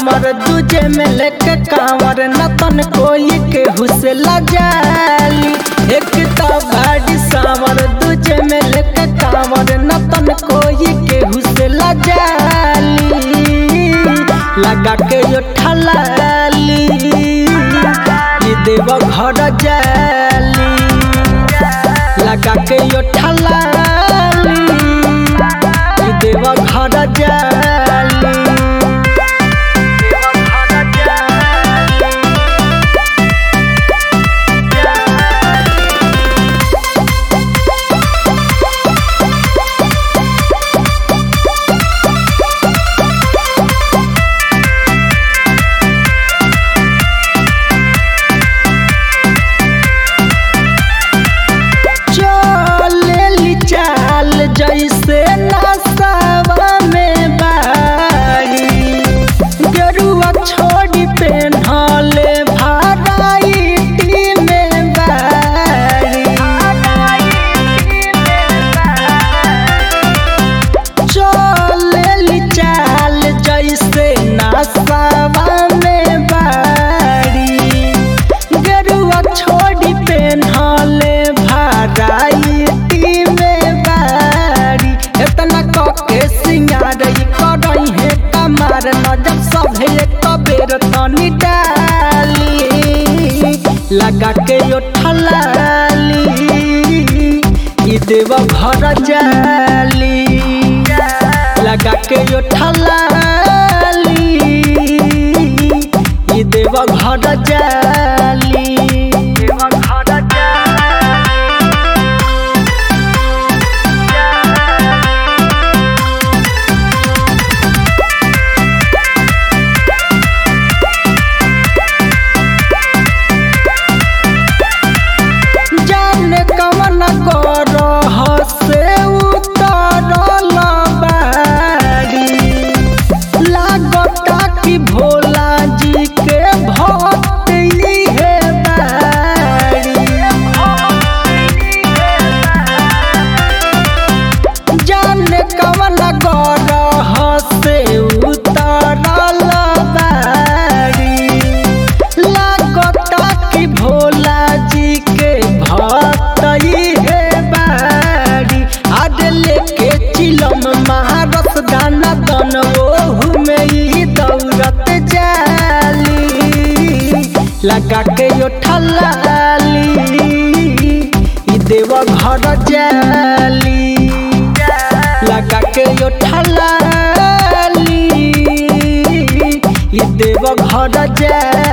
सावर दूजे में लेके कांवर नतन कोई के हुसला जाली एक तो बाड़ी सावर दूजे में लेके कांवर नतन कोई के हुसला जाली लगा के यो ठलाली ये देव घर जाली लगा के यो ठलाली ये देव घर जाली चलेली चाल जैसे नसावा में बारी गरुआ छोड़ी पेन्हले भाराइटी में बारी चलेली चाल जैसे नसावा में बारी गरुआ छोड़ी पेन्हले भाराइटी में बारी इतना कके सिंगार करई है कमार नजर सभे एक बेर तनी डाली लगा के यो ठलाली ई देव घर जाली लगा के यो ठलाली ई देव घर जाली देव घर जाने कवन करह से उतरल बाड़ी लागता कि भोला जी के भक्त इहे बाड़ी जाने कवन करह से उतरल बाड़ी लागता कि भोला जी के भक्त है बाड़ी आज लेके चिलम महारस दाना दन ओहू में ही दौड़त जाली लगा के यो ठलाली ई देव घर जाली लगा के यो ठलाली ई देव घर जाली